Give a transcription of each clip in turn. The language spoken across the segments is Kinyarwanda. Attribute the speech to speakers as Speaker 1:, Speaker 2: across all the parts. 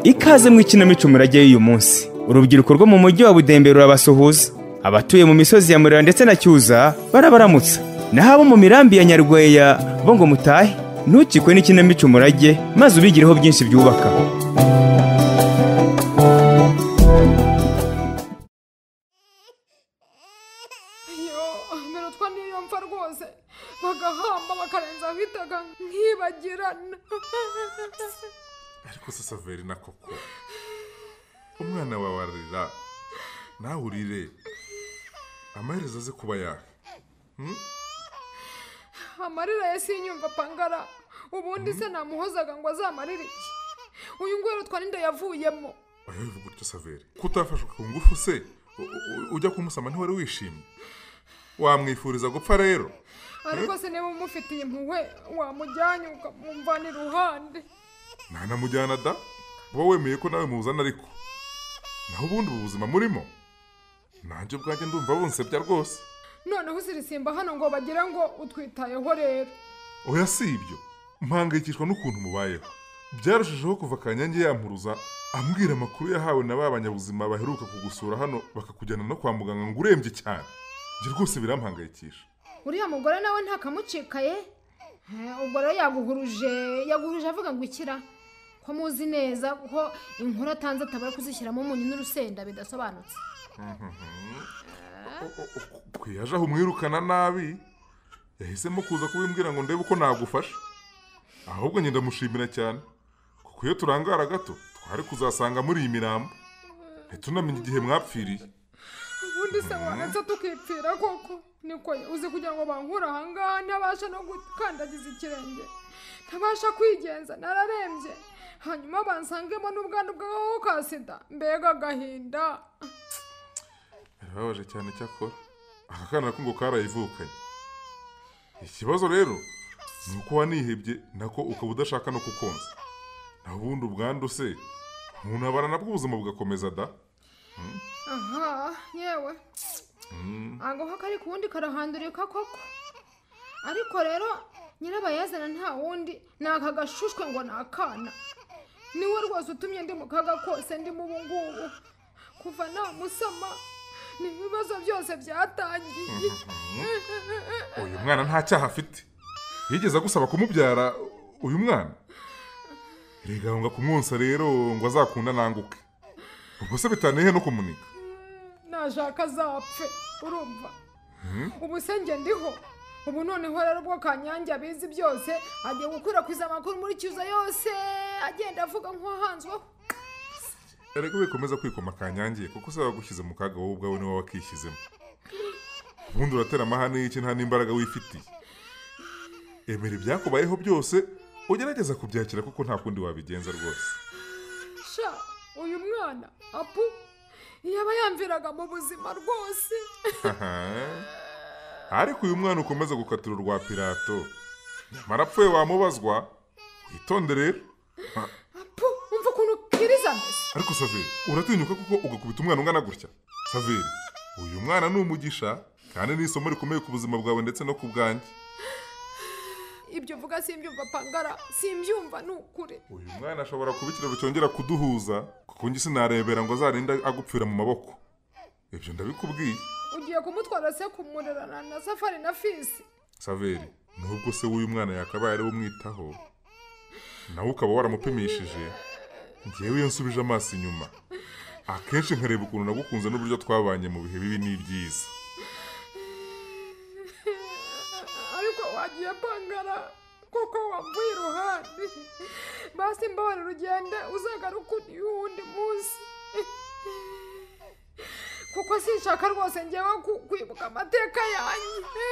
Speaker 1: ikaze mu ikinamico murage y'uyu munsi urubyiruko rwo mu mujyi wa budembe rurabasuhuza abatuye mu misozi ya murira ndetse na cyuza barabaramutsa naho abo mu mirambi ya nyarweya bo ngo mutahe ntukikwe n'ikinamico murage maze ubigireho byinshi byubaka
Speaker 2: iyo minutwa niyo mfa rwose bagahamba bakarenza bitaga nkibagirana
Speaker 3: ariko se saveri na koko umwana wawe ararira nawe urire amaherezo aze kuba yawe
Speaker 2: amarira ya sinyumva pangara ubundi se namuhozaga ngo azamarire iki uyu nguyu rutwa ninde yavuyemo
Speaker 3: oya bivuga utyo saveri kutafashwa ku ngufu se u- u- ujya kumusama ntiwari wishimye wamwifuriza gupfa rero
Speaker 2: ariko se niba umufitiye impuhwe wamujyanye ukamumvana iruhande
Speaker 3: ntanamujyana da uba wemeye ko nawe muzana ariko naho ubundi ubu buzima murimo nanjye ubwanjye ndumva bunsebya rwose
Speaker 2: noneho uzirisimba hano ngo bagire ngo utwitayeho rero
Speaker 3: oya si ibyo mpangayikishwa n'ukuntu mubayeho byarushijeho kuva kanyange yampuruza ambwira amakuru yahawe na ba banyabuzima baheruka kugusura hano bakakujyana no kwa muganga ngo urembye cyane njye rwose birampangayikisha
Speaker 2: uriya mugore nawe ntakamucikaye Eh, ubwo rero yaguhuruje yaguhuruje avuga ngo ikira ko muzi neza ko inkuru atanze atabura kuzishyiramo umunyu n'urusenda bidasobanutse
Speaker 3: ubwo yaje aho umwirukana nabi yahisemo kuza kubimbwira ngo ndebe uko nagufasha ahubwo njye ndamushimira cyane kuko iyo turangara gato twari kuzasanga muri iyi mirambo ntitunamenye igihe mwapfiriye
Speaker 2: ubundi se wanetse tukipfira koko niko uzi kugira ngo bankure ahangaha ntabasha no gukandagiza ikirenge ntabasha kwigenza nararembye hanyuma bansangemo n'ubwandu bw'agakoko ka sida mbega agahinda
Speaker 3: birababaje cyane cyakora aka kana ko ngo karayivukanye ikibazo rero ni uko wanihebye nako ukaba udashaka no kukonsa naho ubundi ubwandu se umuntu abara nabwo ubuzima bugakomeza da
Speaker 2: aha yewe agaho kari ku wundi karahandurika koko ariko rero nyirabayazana nta wundi ni aka gashushwe ngo ni akana niwe rwose utumye ndi mu kaga kose ndimo ubu ngubu kuva namusama ni ibibazo byose byatangiye
Speaker 3: uyu mwana nta cyaha afite yigeze agusaba kumubyara uyu mwana rega ngo kumwonsa rero ngo azakunda nanguke ubwo se bitaniye no kumunika
Speaker 2: nashaka azapfe urumva ubu se njye ndiho ubu noneho rero bwo kanyange abizi byose agiye gukwirakwiza amakuru muri cyuza yose agenda avuga nk'uwahanzweho
Speaker 3: erega wikomeza kwikoma kanyangiye kuko se wagushyize mu kaga wowe ubwawe niwe wakishyizemo ubundi uratera amahane y'iki nta n'imbaraga wifitiye emera ibyakubayeho byose ugerageza kubyakira kuko nta kundi wabigenza rwose
Speaker 2: sha uyu mwana apu yaba yamviraga mu buzima rwose
Speaker 3: ariko uyu mwana ukomeza gukatira urwa pilato nyamara apfuye wamubazwa witonde rero Ha,
Speaker 2: apu umva ukuntu kiriza mbese
Speaker 3: ariko saveri uratinyuka kuko ugakubita umwana ungana gutya saveri uyu mwana ni umugisha kandi ni isomo rikomeye ku buzima bwawe ndetse no ku bwanjye
Speaker 2: ibyo uvuga simbyumva pangara simbyumva ni ukuri
Speaker 3: uyu mwana ashobora kuba ikiraro cyongera kuduhuza kuko njye sinarebera ngo azarinde agupfira mu maboko ibyo ndabikubwiye
Speaker 2: ugiye kumutwara se kumurerana na safari na fisi
Speaker 3: saveri nubwo se w'uyu mwana yakabaye ariwe umwitaho nawe ukaba waramupimishije ngewe iyo nsubije amaso inyuma akenshi nkareba ukuntu nagukunze n'uburyo twabanye mu bihe bibi n'ibyiza
Speaker 2: ariko wagiye pangara kuko wambuye iruhande basi mbabarira ugende uzagaruke undi wundi munsi kuko sinshaka rwose ngewe ku- kwibuka amateka yanjye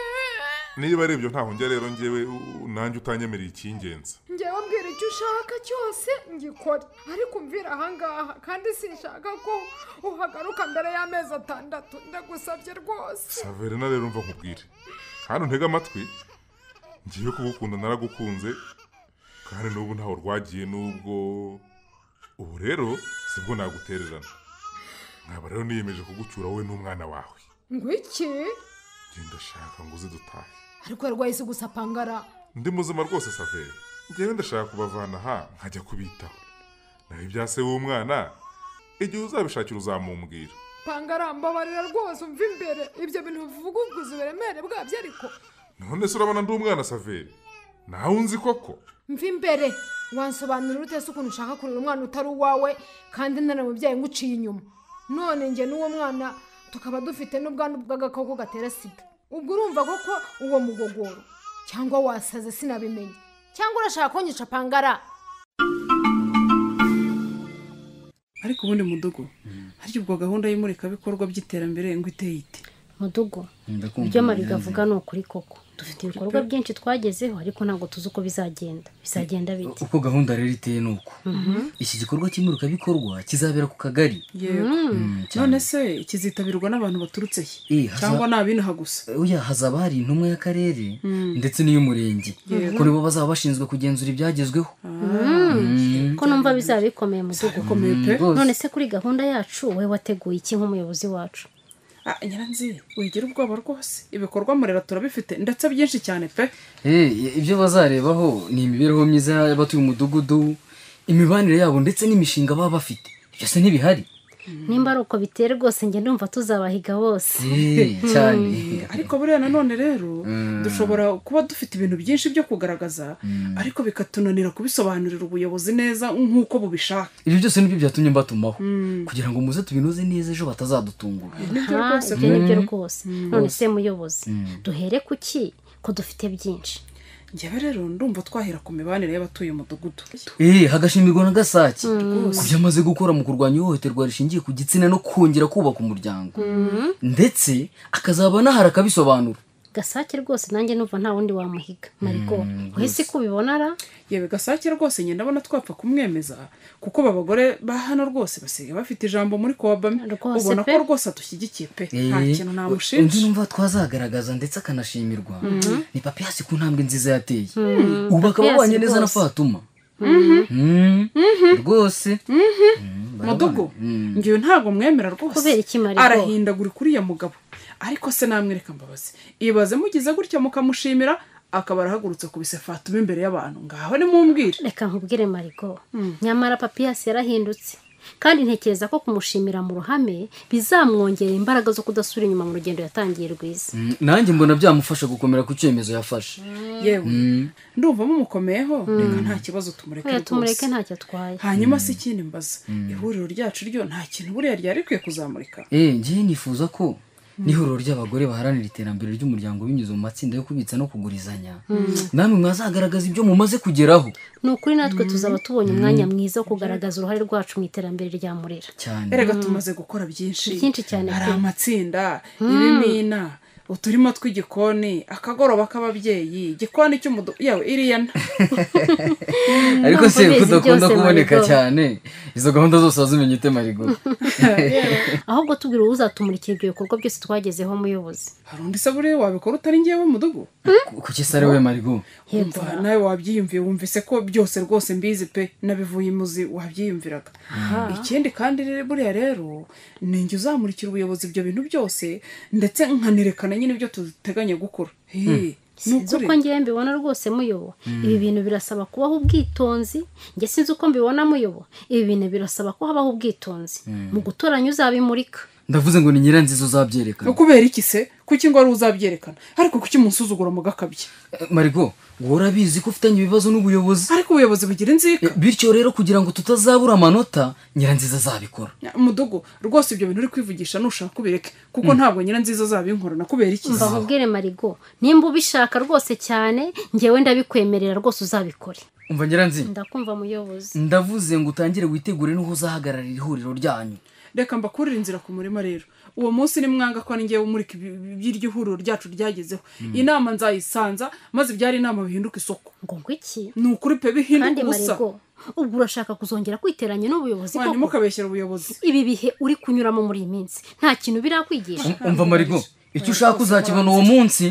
Speaker 3: niba ari ibyo ntahongera rero ngewe u- nanjye utanyemereye icy'ingenzi
Speaker 2: ngewe mbwira icyo ushaka cyose ngikore ariko umvira ahangaha kandi sinshaka ko uhagaruka mbere y'amezi atandatu ndagusabye rwose
Speaker 3: Saverina rero mva nkubwire kandi untege amatwi ngiye kugukunda naragukunze kandi n'ubu ntaho rwagiye n'ubwo ubu rero sibwo nagutererana nkaba rero niyemeje kugucyura wowe n'umwana wawe
Speaker 2: ngwiki
Speaker 3: njye ndashaka ngo uze dutahe
Speaker 2: ariko yarwahise gusa pangara
Speaker 3: ndi muzima rwose saveri ngewe ndashaka kubavana aha nkajya kubitaho nawe ibya se w'umwana igihe uzabishakira uzamumbwira
Speaker 2: panga arambabarira rwose umva imbere ibyo bintu uvuga ubwuzu uburemere bwabyo ariko
Speaker 3: none se urabona ndi umwana saveri nawe unzi koko
Speaker 2: mva imbere wansobanurira ute se ukuntu ushaka kurera umwana utari uwawe kandi ntaramubyaye nguciye inyuma none njye n'uwo mwana tukaba dufite n'ubwandu bw'agakoko gatera sida ubwo urumva koko uwo mugogoro cyangwa wasaze sinabimenya cyangwa urashaka kunyica pangara
Speaker 4: ariko ubundi mudugo harya ubwo gahunda y'imurikabikorwa by'iterambere ngo iteye ite
Speaker 5: mudugo
Speaker 6: Ndakumva
Speaker 5: ibyo mariga
Speaker 6: Mariya.
Speaker 5: avuga ni ukuri koko dufite ibikorwa byinshi twagezeho ariko ntabwo tuzi uko bizagenda bizagenda bite
Speaker 6: uko gahunda rero iteye ni uko iki gikorwa cy'imurikabikorwa kizabera ku kagari
Speaker 4: yego
Speaker 6: Mm, cyane.
Speaker 4: none se kizitabirwa n'abantu baturutse he
Speaker 6: Eh, haza-
Speaker 4: cyangwa ni abinaha gusa
Speaker 6: oya hazaba hari intumwa y'akarere ndetse n'iy'umurenge ko nibo bazaba bashinzwe kugenzura ibyagezweho
Speaker 5: ko numva bizaba bikomeye mudugo
Speaker 4: komeye pe
Speaker 6: rwose.
Speaker 5: none se kuri gahunda yacu we wateguye iki nk'umuyobozi wacu
Speaker 4: Ah, nyiranzi wigira ubwoba rwose ibikorwa murera turabifite ndetse byinshi cyane pe
Speaker 6: Eh, ibyo bazarebaho ni imibereho myiza y'abatuye umudugudu imibanire yabo ndetse n'imishinga baba bafite ibyo se ntibihari
Speaker 5: nimba ari uko biteye rwose njye ndumva tuzabahiga bose
Speaker 6: Eh, cyane
Speaker 4: ariko buriya nanone rero dushobora kuba dufite ibintu byinshi byo kugaragaza ariko bikatunanira kubisobanurira ubuyobozi neza nk'uko bubishaka
Speaker 6: ibyo byose nibyo byatumye mbatumaho kugira ngo muze tubinoze neza ejo batazadutungura
Speaker 4: nibyo
Speaker 5: Ah,
Speaker 4: rwose
Speaker 5: ibyo nibyo rwose none se muyobozi duhere ku ki ko dufite byinshi
Speaker 4: njyewe rero ndumva twahera ku mibanire y'abatuye umudugudu
Speaker 6: Eh, hagashimirwa na gasake ku byo amaze gukora mu kurwanya ihohoterwa rishingiye ku gitsina no kongera kubaka umuryango ndetse akazaba anahari akabisobanura
Speaker 5: gasake rwose nanjye numva nta wundi wamuhiga mariko uhise kubibona ra
Speaker 4: yewe gasake rwose njye ndabona twapfa kumwemeza kuko aba bagore ba hano rwose basigaye bafite ijambo muri kobame
Speaker 5: Rwose
Speaker 4: ubona
Speaker 5: pe.
Speaker 4: ko rwose adushyigikiye pe nta
Speaker 6: Eh,
Speaker 4: kintu
Speaker 6: undi
Speaker 4: namushinja
Speaker 6: numva twazagaragaza ndetse akanashimirwa ni papiyasi ku ntambwe nziza yateye ubu akaba
Speaker 5: Papiyasi
Speaker 6: abanye neza na
Speaker 5: rwose.
Speaker 6: fatuma Mm, rwose Mm, barabana.
Speaker 4: mudugo
Speaker 6: Mm.
Speaker 4: ngewe ntabwo mwemera rwose
Speaker 5: Kubera iki Mariko?
Speaker 4: arahindagurika uriya mugabo ariko se namwereka mbabazi ibaze mugize gutya mukamushimira akaba arahagurutse kubise fatuma imbere y'abantu ngaho nimumbwire
Speaker 5: reka nkubwire mariko nyamara papiyasi yarahindutse kandi ntekereza ko kumushimira mu ruhame bizamwongerera imbaraga zo kudasubira inyuma mu rugendo yatangiye rwiza
Speaker 6: Mm, nanjye mbona byamufasha gukomera ku cyemezo yafashe
Speaker 4: yewe ndumva mumukomeyeho reka nta kibazo tumureke
Speaker 5: oya tumureke
Speaker 4: rwose.
Speaker 5: ntacyo atwaye
Speaker 4: hanyuma se ikindi mbaza ihuriro ryacu ryo nta kintu buriya ryari rikwiye kuzamurika
Speaker 6: Eh, ngewe nifuza ko n'ihuriro ry'abagore baharanira iterambere ry'umuryango binyuze mu matsinda yo kubitsa no kugurizanya namwe mwazagaragaza ibyo mumaze kugeraho
Speaker 5: ni ukuri natwe tuzaba tubonye umwanya mwiza wo kugaragaza uruhare rwacu mu iterambere rya murera
Speaker 6: cyane
Speaker 4: erega tumaze gukora byinshi
Speaker 5: Byinshi cyane
Speaker 4: hari
Speaker 5: pe.
Speaker 4: amatsinda ibimina uturima tw'igikoni akagoroba k'ababyeyi igikoni cy'umudu yawe iriya nta
Speaker 6: ariko
Speaker 5: Ndumva
Speaker 6: se
Speaker 5: ubizi
Speaker 6: kudakunda
Speaker 5: byose,
Speaker 6: kuboneka
Speaker 5: Marigo.
Speaker 6: cyane izo gahunda zose wazumenya ute marigo
Speaker 5: ahubwo tubwira uzatumurikira ibyo bikorwa byose twagezeho muyobozi
Speaker 4: hari undi se buriya wabikora utari ngewe mudugu
Speaker 6: kuki se ari we marigo
Speaker 4: umva nawe wabyiyumviye wumvise ko byose rwose mbizi pe nabivuye imuzi wabyiyumviraga ikindi kandi rero buriya rero ni njye uzamurikira ubuyobozi ibyo bintu byose ndetse nkanerekana nyine ibyo duteganya gukora Hey, ni
Speaker 5: sinzi
Speaker 4: ukuri
Speaker 5: uko ngewe mbibona rwose muyobo ibi bintu birasaba kubaho ubwitonzi njye sinzi uko mbibona muyobo ibi bintu birasaba ko habaho ubwitonzi mu gutoranya uzabimurika
Speaker 6: ndavuze ngo ni nyiranziza uzabyerekana
Speaker 4: ukubera iki se kuki ngo ari uzabyerekana ariko kuki munsuzugura mugakabye
Speaker 6: Eh, marigo wowe urabizi ko ufitanye ibibazo n'ubuyobozi
Speaker 4: ariko ubuyobozi bugira inzika
Speaker 6: Eh, bityo rero kugira ngo tutazabura amanota nyiranziza azabikora
Speaker 4: mudugo rwose ibyo bintu uri kwivugisha nushaka ubireke kuko ntabwo nyiranziza zabinkorana kubera iki
Speaker 5: mva nkubwire marigo nimba ubishaka rwose cyane ngewe ndabikwemerera rwose uzabikore
Speaker 6: umva nyiranziza
Speaker 5: ndakumva muyobozi
Speaker 6: ndavuze ngo utangire witegure n'uho uzahagararira ihuriro ryanyu
Speaker 4: reka mbakurira inzira ku murima rero uwo munsi ni mwanga ko ari ngewe umurika ibi- ibi- iby'iryo huriro ryacu ryagezeho inama nzayisanza maze ibyari inama bihinduka isoko
Speaker 5: ngo ngwiki
Speaker 4: ni ukuri pe
Speaker 5: kandi
Speaker 4: bihinduka ubusa
Speaker 5: marigo ubwo urashaka kuzongera kwiteranya n'ubuyobozi
Speaker 4: mwana
Speaker 5: koko
Speaker 4: ntimukabeshyere ubuyobozi
Speaker 5: ibi bihe uri kunyuramo muri iyi minsi nta kintu birakwigisha
Speaker 6: Um- umva marigo icyo ushaka uzakibona uwo munsi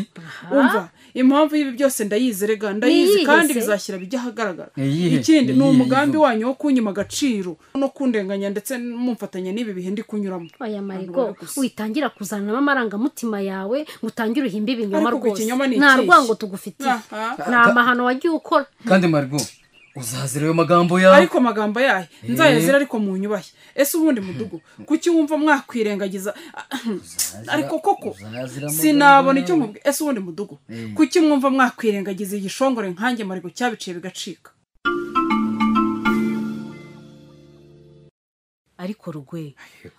Speaker 4: umva impamvu y'ibi byose ndayizi rega ndayizi
Speaker 5: Niyihe
Speaker 4: kandi
Speaker 5: se?
Speaker 4: bizashyira bijya ahagaragara
Speaker 6: Niyihe?
Speaker 4: ikindi ni
Speaker 6: Niyihe
Speaker 4: umugambi
Speaker 6: yizo?
Speaker 4: wanyu wo kunyima agaciro no kundenganya ndetse mumfatanya n'ibi bihe ndi kunyuramo
Speaker 5: oya marigo
Speaker 4: Ntabwo bari gusa.
Speaker 5: witangira kuzanamo amarangamutima yawe ngo utangire uhimbe ibinyoma
Speaker 4: Ariko ubwo
Speaker 5: rwose
Speaker 4: ikinyoma ni
Speaker 5: nta
Speaker 4: ikihe?
Speaker 5: rwango tugufitiye
Speaker 4: Aha.
Speaker 5: ni amahano wagiye ukora
Speaker 6: kandi marigo uzazira ayo magambo yawe
Speaker 4: ariko amagambo yayo nzayazira ariko mu nyubashya ese ubundi mudugu kuki wumva mwakwirengagiza ariko koko
Speaker 6: uzazira amagambo
Speaker 4: sinabona icyo
Speaker 6: yawe.
Speaker 4: mubwi ese ubundi mudugu kuki mwumva mwakwirengagiza igishongore nkanjye marigo cyabiciye bigacika
Speaker 7: ariko rugwe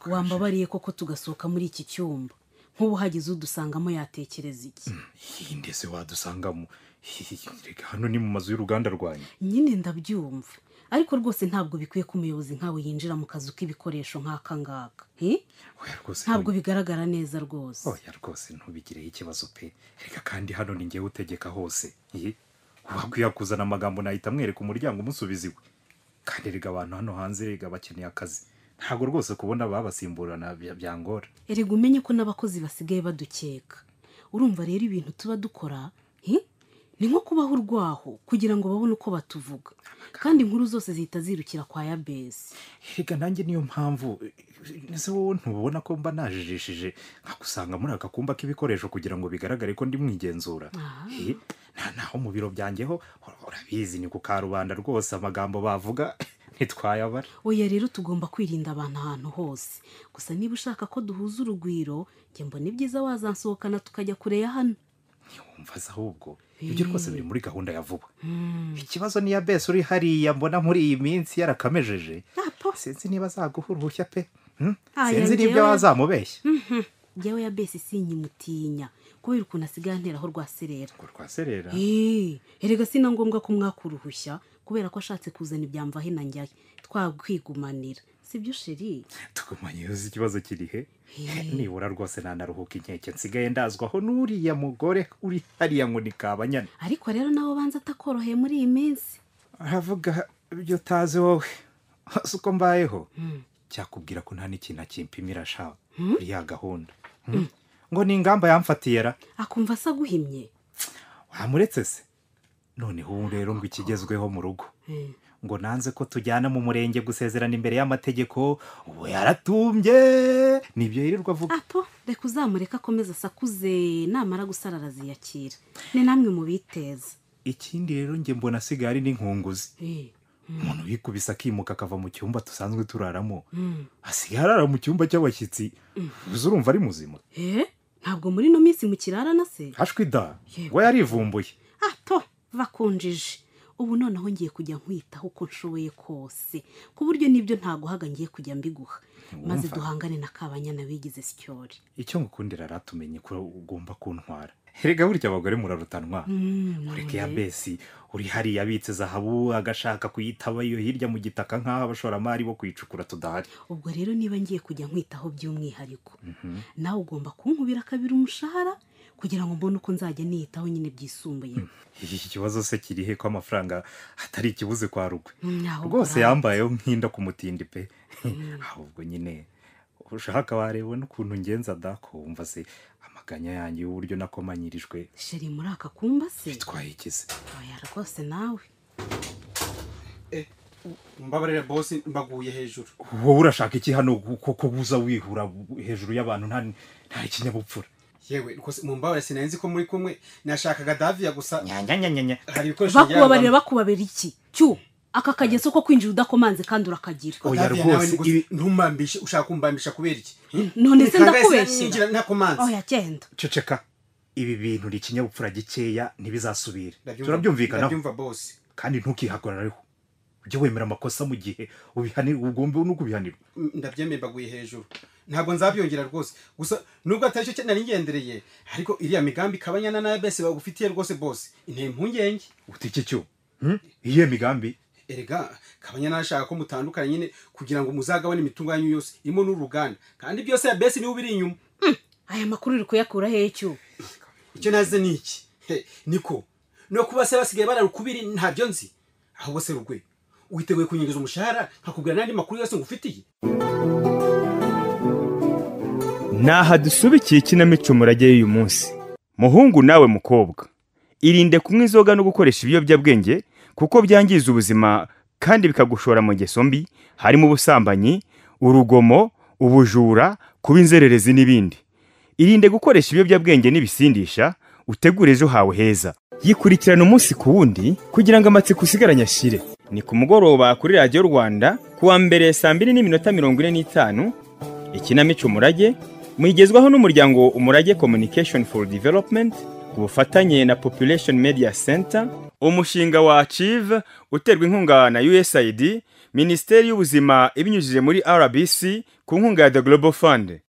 Speaker 7: wambabariye koko tugasohoka muri iki cyumba nk'ubu hagize udusangamo yatekereza iki
Speaker 8: iyi ndetse wadusangamo reka hano ni mu mazu y'uruganda rwanyu
Speaker 7: nyine ndabyumva ariko rwose ntabwo bikwiye ko umuyobozi nkawe yinjira mu kazu k'ibikoresho nk'aka ngaka hi?
Speaker 8: oya rwose
Speaker 7: ntabwo bigaragara neza rwose
Speaker 8: oya rwose ntubigireho ikibazo pe reka kandi hano ni ngewe utegeka hose iyi wakwiye kuzana amagambo nahita amwereka umuryango umusubiza iwe kandi rega abantu hano hanze rega bakeneye akazi ntabwo rwose kubona ababasimburana bya- byangora
Speaker 7: erega umenye ko n'abakozi basigaye badukeka urumva rero ibintu tuba dukora hi? ni nko kubaho urwaho kugira ngo babone uko batuvuga kandi inkuru zose zihita zirukira kwa yabesi
Speaker 8: reka nanjye niyo mpamvu ese wowe ntubona ko mba najijishije nkagusanga muri aka kumba k'ibikoresho kugira ngo bigaragare ko ndi mwigenzura Eh, nta naho mu biro byanjyeho urabizi ni ku karubanda rwose amagambo bavuga ntitwayabara
Speaker 7: oya rero tugomba kwirinda abantu ahantu hose gusa niba ushaka ko duhuza urugwiro njye mbona ibyiza wazansohokana tukajya kure ya hano
Speaker 8: umvaza ahubwo ibyo rwose biri muri gahunda ya vuba ikibazo niya besi uri hariya mbona muri iyi minsi yarakamejeje sinzi niba azaguha uruhushya pe Hmm?
Speaker 7: Ah,
Speaker 8: sinzi
Speaker 7: yangewe.
Speaker 8: n'ibyo wazamubeshya
Speaker 7: njyewe ya besi sinyimutinya kubera ukuntu asigaye anteraho rwaserera
Speaker 8: ngo rwaserera
Speaker 7: eee erega si na ngombwa ko mwaka uruhushya kubera ko ashatse kuzana ibyamvahe na njyayo twakwigumanira sibyo sheri
Speaker 8: tugumanye uzi ikibazo kiri he nibura rwose ntanaruhuka inkeke nsigaye ndazwaho n'uriya mugore uri hariya ngo ni kabanyana
Speaker 7: ariko rero nawe ubanza atakoroheye muri iyi minsi
Speaker 8: aravuga ibyo utazi wowe si uko mbayeho cyakubwira ko nta n'ikintu akimpimira shawe kuri ya gahunda Hmm? ngo ni ingamba yamfatiye ra
Speaker 7: akumva asaguhimye
Speaker 8: wamuretse se noneho ubu rero ngo ikigezweho mu rugo ngo nanze ko tujyana mu murenge gusezerana imbere y'amategeko ubu yaratumbye nibyo yirirwa avuga
Speaker 7: apo reka uzamureke akomeza asakuze namara gusara araziyakira ni namwe mubiteza
Speaker 8: ikindi rero njye mbona asigaye ari n'inkunguzi
Speaker 7: Eh,
Speaker 8: umuntu wikubise akimuka akava mu cyumba tusanzwe turaramo asigaye arara mu cyumba cy'abashyitsi uzi urumva ari muzima
Speaker 7: eh, ntabwo muri ino minsi mukirarana se
Speaker 8: hashwi da
Speaker 7: Yego.
Speaker 8: we yarivumbuye
Speaker 7: ato bakunjije ubu noneho ngiye kujya nkwitaho uko nshoboye kose ku buryo n'ibyo ntaguhaga ngiye kujya mbiguha maze duhangane na kabanyana wigize sityori
Speaker 8: icyo ngukundira aratumenye ko ugomba kuntwara erega burya abagore murarutanwa ureke ya besi uri hariya abitse zahabu agashaka kuyitaba iyo hirya mu gitaka nk'aho abashoramari bo kuyicukura tudahari
Speaker 7: ubwo rero niba ngiye kujya nkwitaho by'umwihariko nawe ugomba kunkubira kabiri umushahara kugira ngo mbone uko nzajya niyitaho nyine byisumbuyeho
Speaker 8: iki kibazo se kiri he ko amafaranga atari ikibuze kwa rugwe
Speaker 7: Nyaho
Speaker 8: rwose
Speaker 7: bravo.
Speaker 8: yambayeho nk'inda ku mutindi pe ahubwo nyine ushaka wareba n'ukuntu ngenza da ko wumva se amaganya yanjye y'uburyo nakomanyirijwe
Speaker 7: sheri muri aka kumba se
Speaker 8: twayigize
Speaker 7: oya rwose nawe
Speaker 9: mbabarira bosi mbaguye hejuru
Speaker 8: wowe urashaka iki hano kuko buza wihura hejuru y'abantu nta nta ikinyabupfura
Speaker 9: yewe rwose mumbabarira sinari ko muri kumwe nashakaga daviya gusa
Speaker 8: nyanyanyanya
Speaker 9: hari ibikoresho
Speaker 7: bakubabarira bakubabera iki cyu aka kageso ko kwinjira udakomanze kandi urakagira
Speaker 8: Oya,
Speaker 9: daviya
Speaker 8: rwose,
Speaker 9: nawe
Speaker 8: ibi-
Speaker 9: ibi ntumambishe ushaka kumbambisha kubera iki
Speaker 7: none se
Speaker 9: Reka ngahise
Speaker 7: ndakubeshyira
Speaker 9: ninjira ntakomanze
Speaker 7: oya genda
Speaker 8: ceceka ibi bintu ni ikinyabupfura gikeya ntibizasubire
Speaker 9: Ndabyumva-
Speaker 8: turabyumvikanaho
Speaker 9: ndabyumva bosi
Speaker 8: kandi ntukihagarareho ujye wemera amakosa mu gihe ubihanirwa ugomba no kubihanirwa
Speaker 9: M- ndabyemeye mbaguye hejuru ntabwo nzabyongera rwose gusa nubwo atari cyo nari ngendereye ariko iriya migambi kabanyana nayo bese bagufitiye rwose bose inteye impungenge
Speaker 8: uti iki cyo Hmm? iyihe migambi
Speaker 9: erega kabanyana ashaka ko mutandukana nyine kugira ngo muzagabane imitungo yanyu yose irimo n'uruganda kandi byose ya bese niwe ubiri inyuma
Speaker 7: aya makuru uri kuyakura hehe cyu
Speaker 9: icyo naze ni iki He, niko no kuba se basigaye bararukubiri ntabyo nzi ahubwo se rugwe witeguye kunyinjiza umushahara nkakubwira n'andi makuru yose ngufitiye
Speaker 1: Naha dusubikiye ikinamico murage y'uyu munsi. Muhungu nawe mukobwa, irinde kunywa inzoga no gukoresha ibiyobyabwenge kuko byangiza ubuzima kandi bikagushora mu ngeso mbi harimo ubusambanyi, urugomo, ubujura, kuba inzererezi n'ibindi. Irinde gukoresha ibiyobyabwenge n'ibisindisha utegure ejo hawe heza. Yikurikirana umunsi ku wundi kugira ngo amatsiko usigaranye ashire. ni ku mugoroba kuri radiyo rwanda kuwa mbere saa mbiri n'iminota mirongo ine n'itanu ikinamico umurage muyigezwaho n'umuryango umurage communication for development ku bufatanye na population media center umushinga wa achieve uterwa inkunga na usaid minisiteri y'ubuzima ibinyujije muri rbc ku nkunga ya the global fund